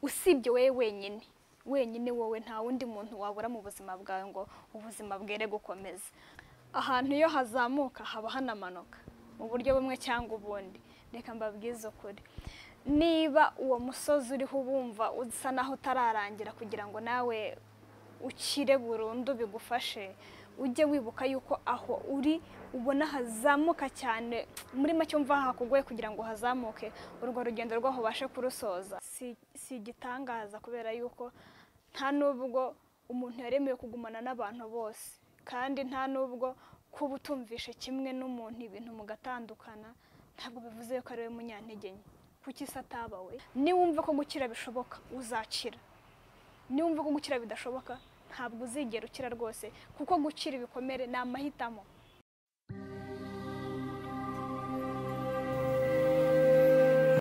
usibye wowe wenyine wenyine wowe nta wundi muntu wabura mu buzima bwawe ngo ubuzima bwere gukomeza ahantu iyo hazamuka haba hanamanuka mu buryo bumwe cyangwa ubundi reka mbabwize ukuri niba uwo musozi uriho ubumva usa naho utararangira kugira ngo nawe ukire burundu bigufashe ujye wibuka yuko aho uri ubona hazamuka cyane muri make umva hakugoye kugira ngo hazamuke urwo rugendo rwaho ubashe kurusoza Si- si igitangaza kubera yuko nta nubwo umuntu yaremewe kugumana n'abantu bose kandi nta nubwo kuba utumvishe kimwe n'umuntu ibintu mugatandukana ntabwo bivuze yuko ari we munyantege nke kuki se atabawe niwumva ko gukira bishoboka uzakira niwumva ko gukira bidashoboka ntabwo uzigera ukira rwose kuko gukira ibikomere ni amahitamo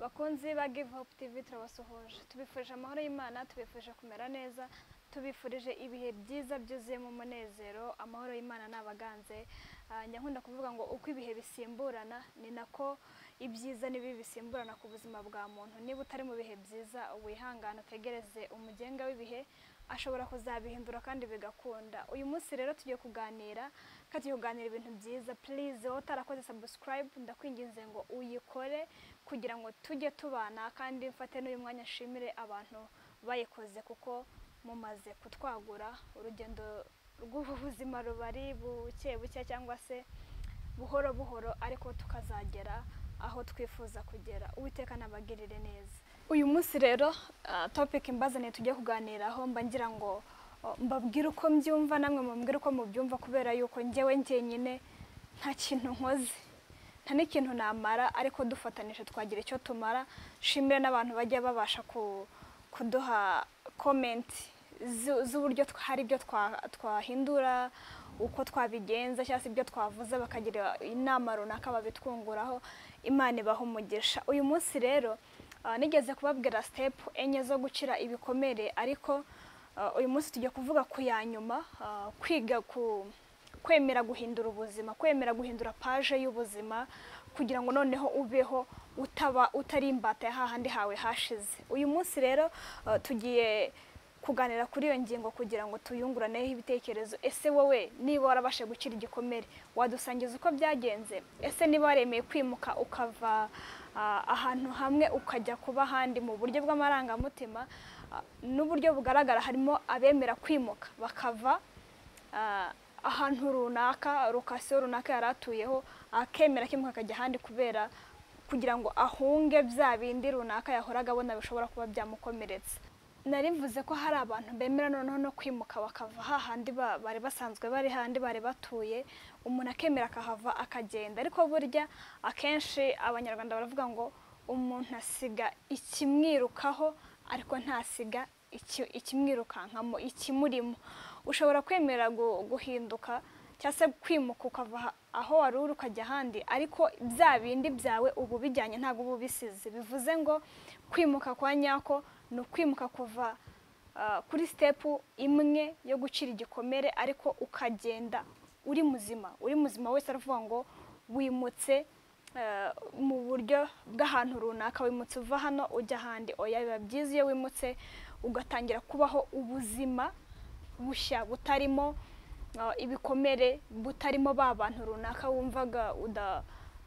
bakunzi ba Give Hope TV turabasuhuje tubifurije amahoro y'Imana tubifurije kumera neza tubifurije ibihe byiza byuzuyemo umunezero amahoro y'Imana n'abaganze njya nkunda kuvuga ngo uko ibihe bisimburana ni nako ibyiza n'ibibi bisimburana ku buzima bwa muntu niba utari mu bihe byiza wihangane utegereze umugenga w'ibihe ashobora kuzabihindura kandi bigakunda uyu munsi rero tugiye kuganira kandi tugiye kuganira ibintu byiza purize wowe utarakoze sabusikarayibu ndakwinginze ngo uyikore kugira ngo tujye tubana kandi mfate n'uyu mwanya nshimire abantu bayikoze kuko mumaze kutwagura urugendo rw'ubuzima rubari buke buke cyangwa se buhoro buhoro ariko tukazagera aho twifuza kugera uwiteka nabagirire neza uyu munsi rero ah, topic mbazaniye tujye kuganiraho mba ngira ngo oh, mbabwire uko mbyumva namwe mumbwire uko mubyumva kubera yuko njyewe njyenyine nta kintu nkoze nta n'ikintu namara ariko dufatanije twagira icyo tumara nshimire n'abantu bajya babasha ku- kuduha komenti z'uburyo twa- hari ibyo twa- twahindura uko twabigenza cyangwa se ibyo twavuze bakagira inama runaka babitwunguraho imana ibaha umugisha uyu munsi rero ah, nigeze kubabwira sitepu enye zo gukira ibikomere ariko ah, uyu munsi tujya kuvuga ku ya nyuma ah, kwiga ku kwemera guhindura ubuzima kwemera guhindura paje y'ubuzima kugira ngo noneho ubeho utaba utari imbata ya hahandi hawe hashize uyu munsi rero eh, tugiye kuganira kuri iyo ngingo kugira ngo tuyunguraneho ibitekerezo ese wowe niba warabashe gukira igikomere wadusangiza uko byagenze ese niba waremeye kwimuka ukava ah, ahantu hamwe ukajya kuba ahandi mu buryo bw'amarangamutima ah, n'uburyo bugaragara harimo abemera kwimuka bakava ah, ahantu runaka rukasiyo runaka yari atuyeho akemera kimwe akajya ahandi kubera kugira ngo ahunge bya bindi runaka yahoraga abona bishobora kuba byamukomeretsa nari mvuze ko hari abantu bemera noneho no kwimuka bakava hahandi ba- bari basanzwe bari hahandi bari batuye umuntu akemera akahava akagenda ariko burya akenshi abanyarwanda baravuga ngo umuntu asiga ikimwirukaho ariko ntasiga iki- ikimwirukankamo ikimurimo ushobora kwemera gu- guhinduka cyangwa se kwimuka ukava aha- aho wari uri ukajya ahandi ariko bya bindi byawe ubu bijyanye ntabwo uba ubisize bivuze ngo kwimuka kwa nyako ni ukwimuka kuva ah, kuri sitepu imwe yo gucira igikomere ariko ukagenda uri muzima uri muzima wese aravuga ngo wimutse eh, mu buryo bw'ahantu runaka wimutse uva hano ujya ahandi oya biba byiza iyo wimutse ugatangira kubaho ubuzima bushya butarimo eh, ibikomere butarimo ba bantu runaka wumvaga uda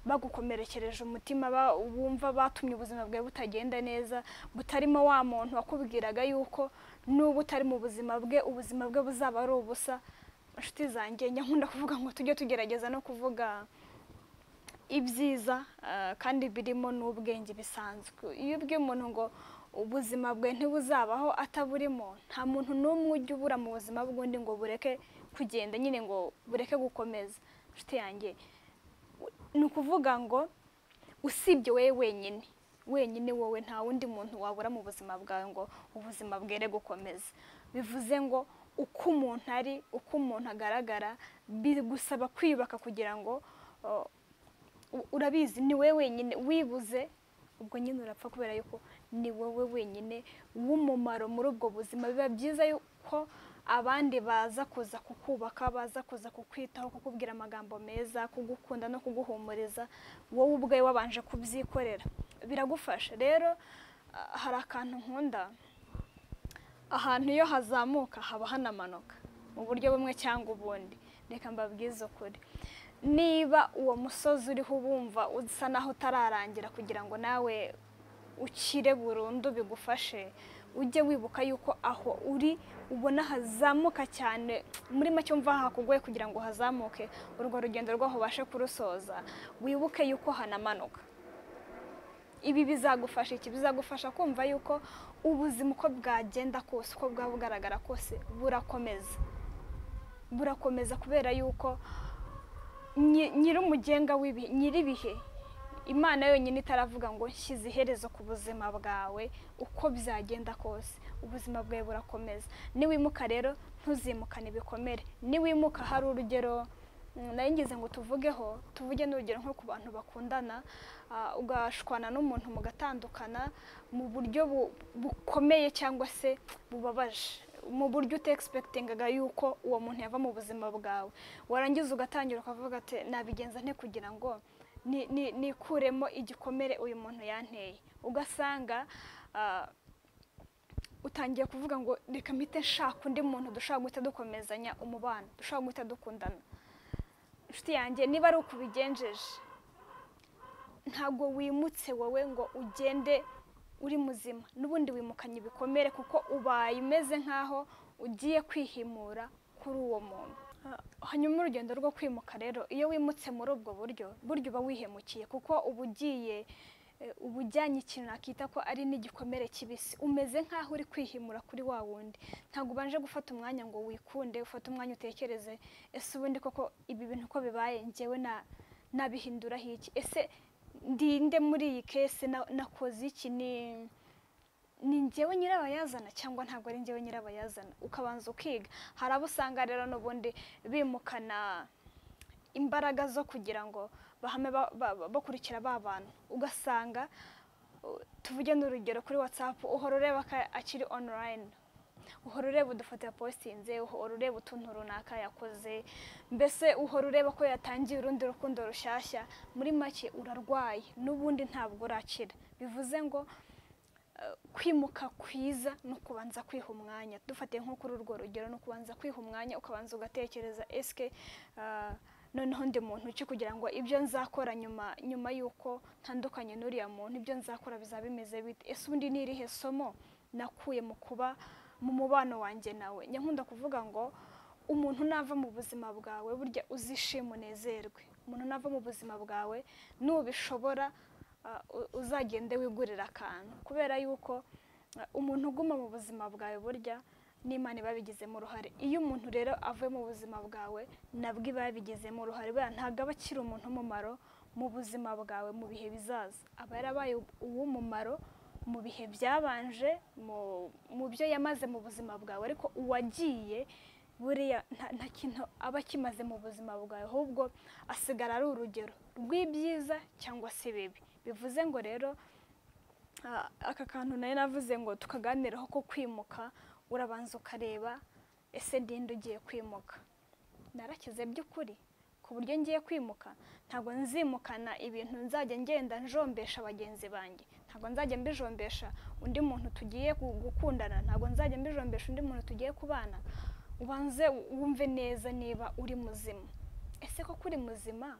bagukomerekereje umutima ba- wumva batumye ubuzima bwawe butagenda neza butarimo wa muntu wakubwiraga yuko n'ubu utari mu buzima bwe ubuzima bwe buzaba ari ubusa inshuti zanjye njya nkunda kuvuga ngo tujye tugerageza no kuvuga ibyiza eh, kandi birimo n'ubwenge bisanzwe iyo ubwiye umuntu ngo ubuzima bwe ntibuzabaho ataburimo nta muntu n'umwe ujya ubura mu buzima bw'undi ngo bureke kugenda nyine ngo bureke gukomeza inshuti yanjye u- ni ukuvuga ngo usibye wowe wenyine wenyine wowe nta wundi muntu wabura mu buzima bwawe ngo ubuzima bwere gukomeza bivuze ngo uko umuntu ari uko umuntu agaragara bigusaba kwiyubaka kugira ngo oh, u- urabizi ni wowe wenyine wibuze ubwo nyine urapfa kubera yuko ni wowe wenyine w'umumaro muri ubwo buzima biba byiza yuko abandi baza kuza kukubaka baza kuza kukwitaho kukubwira amagambo meza kugukunda no kuguhumuriza wowe ubwawe wabanje kubyikorera biragufasha rero ah, hari akantu nkunda ahantu iyo hazamuka haba hanamanuka mu buryo bumwe cyangwa ubundi reka mbabwize ukuri niba uwo musozi uriho ubumva usa naho utararangira kugira ngo nawe ukire burundu bigufashe ujye wibuka yuko aho uri ubona hazamuka cyane muri make umva hakugoye kugira ngo hazamuke urwo rugendo rwaho ubashe kurusoza wibuke yuko hanamanuka ibi bizagufasha iki bizagufasha kumva yuko ubuzima uko bwagenda kose uko bwaba bugaragara kose burakomeza burakomeza kubera yuko nyi- nyir'umugenga w'ibihe nyir'ibihe imana yonyine itaravuga ngo nshyize iherezo ku buzima bwawe uko byagenda kose ubuzima bwawe burakomeza niwimuka rero ntuzimukane ibikomere niwimuka hari urugero Mm, nari ngize ngo tuvugeho tuvuge n'urugero nko ku bantu bakundana ah, ugashwana n'umuntu mugatandukana mu buryo bu- bukomeye cyangwa se bubabaje mu buryo utekispektingaga yuko uwo muntu yava mu buzima bwawe warangiza ugatangira ukavuga ati nabigenza nte kugira ngo ni- ni- nikuremo igikomere uyu muntu yanteye ugasanga ah, utangiye kuvuga ngo reka mpite nshaka undi muntu dushobora guhita dukomezanya umubano dushobora guhita dukundana inshuti yanjye niba ari uko ubigenjeje ntabwo wimutse wowe ngo ugende uri muzima n'ubundi wimukanye ibikomere kuko ubaye umeze nk'aho ugiye kwihimura kuri uwo muntu Ah, hanyuma urugendo rwo kwimuka rero iyo wimutse muri ubwo buryo burya uba wihemukiye kuko uba ugiye eh, uba ujyanye ikintu nakita ko ari n'igikomere kibisi umeze nk'aho uri kwihimura kuri wa wundi ntabwo ubanje gufata umwanya ngo wikunde ufate umwanya utekereze ese ubundi koko ibi bintu uko bibaye njyewe na- nabihinduraho iki ese ndinde muri iyi kese na- nakoze iki ni ni njyewe nyirabayazana cyangwa ntabwo ari njyewe nyirabayazana ukabanza ukiga hari abo usanga rero n'ubundi bimukana imbaraga zo kugira ngo bahame ba- ba- ba- bakurikira ba bantu ugasanga uh, tuvuge n'urugero kuri watsapu uhora ureba ka- akiri onorayini uhora ureba udufoto yapositinze uhora ureba utuntu runaka yakoze mbese uhora ureba ko yatangiye urundi rukundo rushyashya muri make urarwaye n'ubundi ntabwo urakira bivuze ngo eh, kwimuka kwiza ni ukubanza kwiha umwanya dufatiye nko kuri urwo rugero ni ukubanza kwiha umwanya ukabanza ugatekereza esike ah, noneho ndi muntu ki kugira ngo ibyo nzakora nyuma nyuma y'uko ntandukanye n'uriya muntu ibyo nzakora bizaba bimeze bite ese ubundi ni irihe somo nakuye mu kuba mu mubano wanjye nawe nyankunda kuvuga ngo umuntu nava mu buzima bwawe burya uzishima unezerwe umuntu nava mu buzima bwawe nubishobora ah, u- uzagende wigurira akantu kubera yuko ah, umuntu uguma mu buzima bwawe burya n'imana iba yabigizemo uruhare iyo umuntu rero avuye mu buzima bwawe nabwo iba yabigizemo uruhare buriya ntabwo aba akiri umuntu w'umumaro mu buzima bwawe mu bihe bizaza aba yarabaye uw'umumaro mu bihe byabanje mu- mu byo yamaze mu buzima bwawe ariko uwagiye buriya nta- nta kintu aba akimaze mu buzima bwawe ahubwo asigara ari urugero rw'ibyiza cyangwa se ibibi bivuze ngo rero Ah, aka kantu nayo navuze ngo tukaganiraho ko kwimuka urabanza ukareba ese ndinde ugiye kwimuka narakize by'ukuri ku buryo ngiye kwimuka ntabwo nzimukana ibintu nzajya ngenda njombesha bagenzi banjye ntabwo nzajya mbijombesha undi muntu tugiye gu- gukundana ntabwo nzajya mbijombesha undi muntu tugiye kubana ubanze wumve neza niba uri muzima ese ko kuri muzima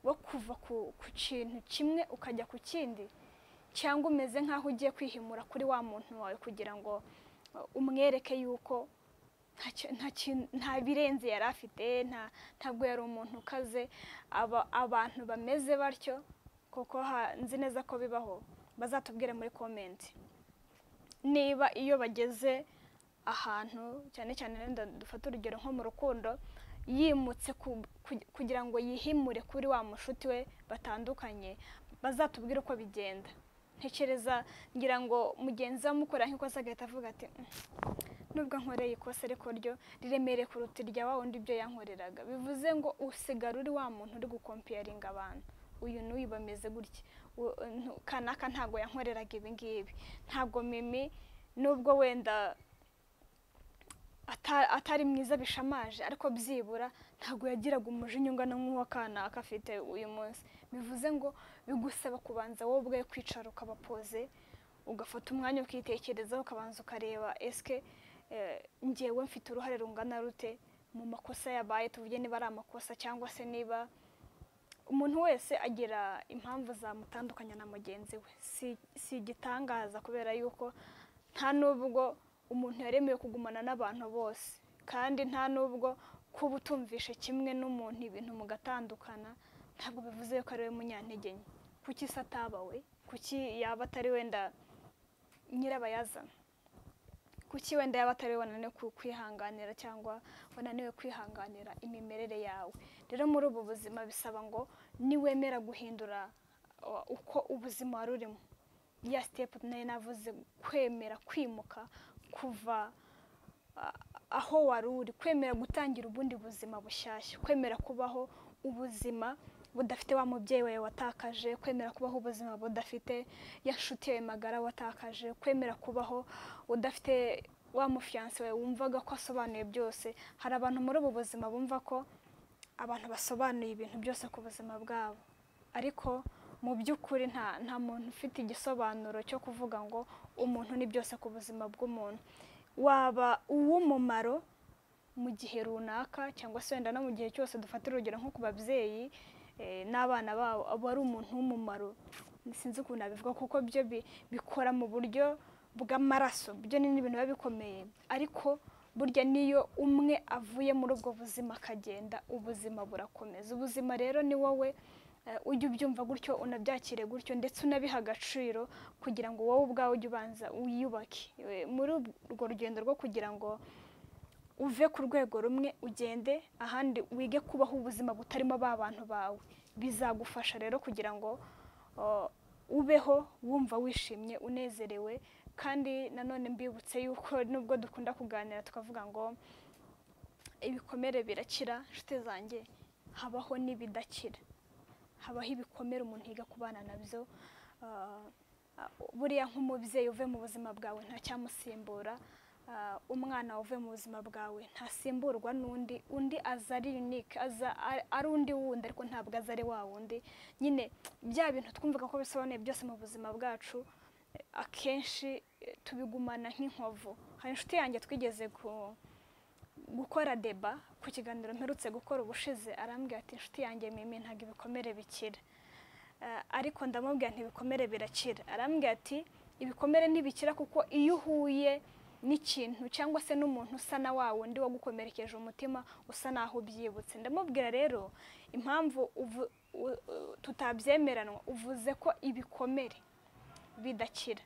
wo kuva ku- ku kintu kimwe ukajya ku kindi cyangwa umeze nk'aho ugiye kwihimura kuri wa muntu wawe kugira ngo uh, umwereke yuko nta ki- nta ki- nta birenze yari afite nta- ntabwo yari umuntu ukaze Aba- abantu bameze batyo kuko ha- nzi neza ko bibaho bazatubwira muri komenti niba iyo bageze ahantu cyane cyane wenda dufate urugero nko mu rukundo yimutse ku- ku- kugira ngo yihimure kuri wa mushuti we batandukanye bazatubwire uko bigenda ntekereza ngira ngo mugenzi we amukorera nk'ikosa agahita avuga ati "Mm, nubwo nkoreye ikosa ariko ryo riremereye kuruta irya wa wundi ibyo yankoreraga bivuze ngo usigara uri wa muntu uri gukompiyaringa abantu uyu n'uyu bameze gutya u- ntu- kanaka ntabwo yankoreraga ibi ngibi ntabwo mimi nubwo wenda ata- atari mwiza bishamaje ariko byibura ntabwo yagiraga umujinya ungana nk'uwa kanaka afite uyu munsi bivuze ngo bigusaba kubanza wowe ubwawe kwicara ukabapoze ugafata umwanya ukitekerezaho ukabanza ukareba esike eh, njyewe mfite uruhare rungana rute mu makosa yabaye tuvuge niba ari amakosa cyangwa se niba umuntu wese agira impamvu zamutandukanya na mugenzi we si si igitangaza kubera yuko nta n'ubwo umuntu yaremewe kugumana n'abantu bose kandi nta n'ubwo kuba utumvishe kimwe n'umuntu ibintu mugatandukana ntabwo bivuze yuko ari we munyantege nke kuki se ataba we kuki yaba atari wenda nyirabayazana kuki wenda yaba atari we wananiwe ku- kwihanganira cyangwa wananiwe kwihanganira imimerere yawe rero muri ubu buzima bisaba ngo niwemera guhindura uh, uko ubuzima wari urimo ya sitepu nayo navuze kwemera kwimuka kuva a- aho wari uri kwemera gutangira ubundi buzima bushyashya kwemera kubaho ubuzima budafite wa mubyeyi wawe watakaje kwemera kubaho ubuzima budafite ya nshuti yawe magara watakaje kwemera kubaho udafite wa mufiyanse wawe wumvaga ko asobanuye byose hari abantu muri ubu buzima bumva ko abantu basobanuye ibintu byose ku buzima bwabo ariko mu by'ukuri nta nta muntu ufite igisobanuro cyo kuvuga ngo umuntu ni byose ku buzima bw'umuntu waba uw'umumaro mu gihe runaka cyangwa se wenda no mu gihe cyose dufata urugero nko ku babyeyi eh, n'abana babo aba ari umuntu w'umumaro sinzi ukuntu nabivuga kuko byo bi- bikora mu buryo bw'amaraso byo ni ibintu biba bikomeye ariko burya niyo umwe avuye muri ubwo buzima akagenda ubuzima burakomeza ubuzima rero ni wowe eh, ujye ubyumva gutyo unabyakire gutyo ndetse unabihe agaciro kugira ngo wowe ubwawe ujye ubanza wiyubake Eh, muri urwo rugendo rwo kugira ngo uve ku rwego rumwe ugende ahandi wige kubaho ubuzima butarimo ba bantu bawe bizagufasha rero kugira ngo uh, ubeho wumva wishimye unezerewe kandi nanone mbibutse yuko nubwo dukunda kuganira tukavuga ngo ibikomere birakira inshuti zanjye habaho n'ibidakira habaho ibikomere umuntu yiga kubana nabyo Ah, ah, buriya nk'umubyeyi uve mu buzima bwawe ntacyamusimbura Ah, umwana uve mu buzima bwawe ntasimburwa n'undi undi aza ari unique aza ari- ari undi wundi ariko ntabwo aza ari wa wundi nyine bya bintu twumvaga ko bisobanuye byose mu buzima bwacu eh, akenshi eh, tubigumana nk'inkovu hari inshuti yanjye twigeze ku gukora deba ku kiganiro mperutse gukora ubushize arambwira ati inshuti yanjye mimi ntabwo ibikomere bikira Eh, ariko ndamubwira nti ibikomere birakira arambwira ati ibikomere ntibikira kuko iyo uhuye n'ikintu cyangwa se n'umuntu usa na wa wundi wagukomerekeje umutima usa naho ubyibutse ndamubwira rero impamvu uvu- u- u- tutabyemeranwa uvuze ko ibikomere bidakira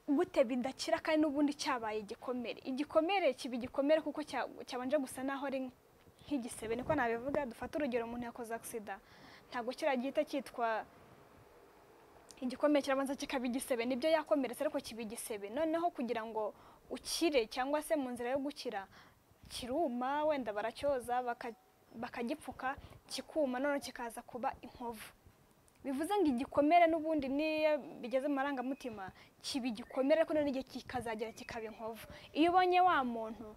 gute bidakira kandi n'ubundi cyabaye igikomere igikomere kiba igikomere kuko cya- cyabanje gusa naho ari nk'igisebe niko nabivuga dufate urugero umuntu yakoze agisida ntabwo kiriya gihita cyitwa igikomere kirabanza kikaba igisebe nibyo yakomeretse ariko kiba igisebe noneho kugira ngo ukire cyangwa se mu nzira yo gukira kiruma wenda baracyoza baka- bakagipfuka kikuma none kikaza kuba inkovu bivuze ngo igikomere n'ubundi niyo bigeze mu marangamutima kiba igikomere ariko noneho igihe kikazagera kikaba inkovu iyo ubonye wa muntu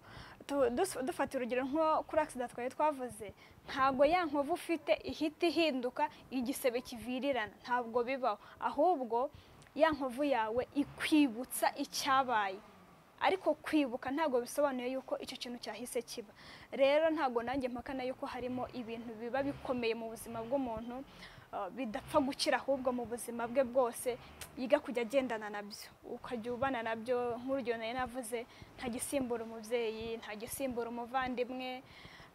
tu- dus- dufata urugero nko kuri agisida twari twavuze ntabwo ya nkovu ufite ihita ihinduka igisebe kivirirana ntabwo bibaho ahubwo ya nkovu yawe ikwibutsa icyabaye ariko kwibuka ntabwo bisobanuye yuko icyo kintu cyahise kiba rero ntabwo nanjye mpakana yuko harimo ibintu biba bikomeye mu buzima bw'umuntu uh, bidapfa gukira ahubwo mu buzima bwe bwose yiga kujya agendana nabyo ukajya ubana nabyo nk'urugero nayo navuze nta gisimbura umubyeyi nta gisimbura umuvandimwe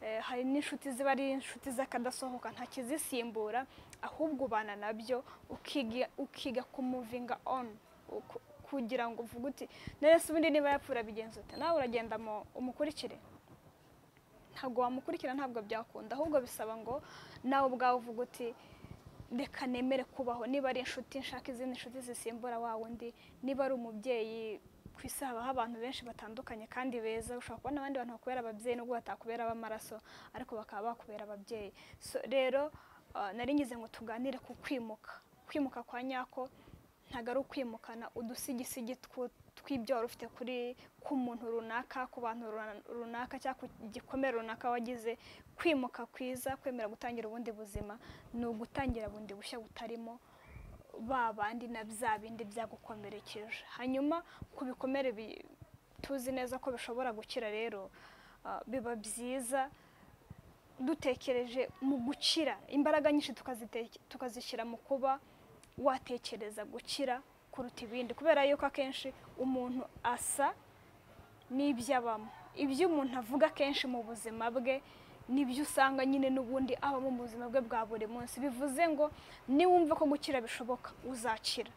eh, hari n'inshuti ziba ari inshuti z'akadasohoka nta kizisimbura ahubwo ubana nabyo ukiga ukiga kumuvinga on uku- kugira ngo uvuge uti none se ubundi niba yapfura bigenza ute nawe uragenda mu- umukurikire ntabwo wamukurikira ntabwo byakunda ahubwo bisaba ngo nawe ubwawe uvuge uti reka nemere kubaho niba ari inshuti nshaka izindi nshuti zisimbura wa wundi niba ari umubyeyi ku isi habaho abantu benshi batandukanye kandi beza ushobora kubona abandi bantu bakubera ababyeyi nubwo batakubera ab'amaraso ariko bakaba bakubera ababyeyi So, rero ah, nari ngize ngo tuganire ku kwimuka kwimuka kwa nyako ntabwo ari ukwimukana udusigisigi twu- tw'ibyoro ufite kuri ku muntu runaka ku bantu runa- runaka cyangwa ku gikomere runaka wagize kwimuka kwiza kwemera gutangira ubundi buzima ni ugutangira bundi bushya butarimo ba bandi na bya bindi byagukomerekeje hanyuma ku bikomere bi- tuzi neza ko bishobora gukira rero ah, biba byiza dutekereje mu gukira imbaraga nyinshi tukaziteke- tukazishyira mu kuba watekereza gukira kuruta ibindi kubera yuko akenshi umuntu asa n'ibyo abamo ibyo umuntu avuga akenshi mu buzima bwe nibyo usanga nyine n'ubundi abamo mu buzima bwe bwa buri munsi bivuze ngo niwumva ko gukira bishoboka uzakira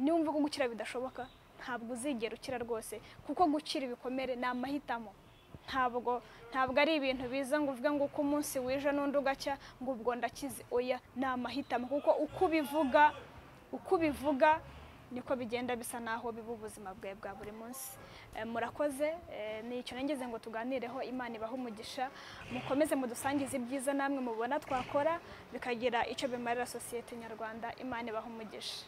niwumva ko gukira bidashoboka ntabwo uzigera ukira rwose kuko gukira ibikomere ni amahitamo ntabwo ntabwo ari ibintu biza ngo uvuge ngo uko umunsi wije n'undi ugacya ngo ubwo ndakize oya ni amahitamo kuko uko ubivuga uko ubivuga niko bigenda bisa naho biba ubuzima bwawe bwa buri munsi Eh, murakoze Eh, ni icyo nageze ngo tuganireho imana ibahe umugisha mukomeze mudusangize ibyiza namwe mubona twakora bikagira icyo bimarira sosiyete nyarwanda imana ibahe umugisha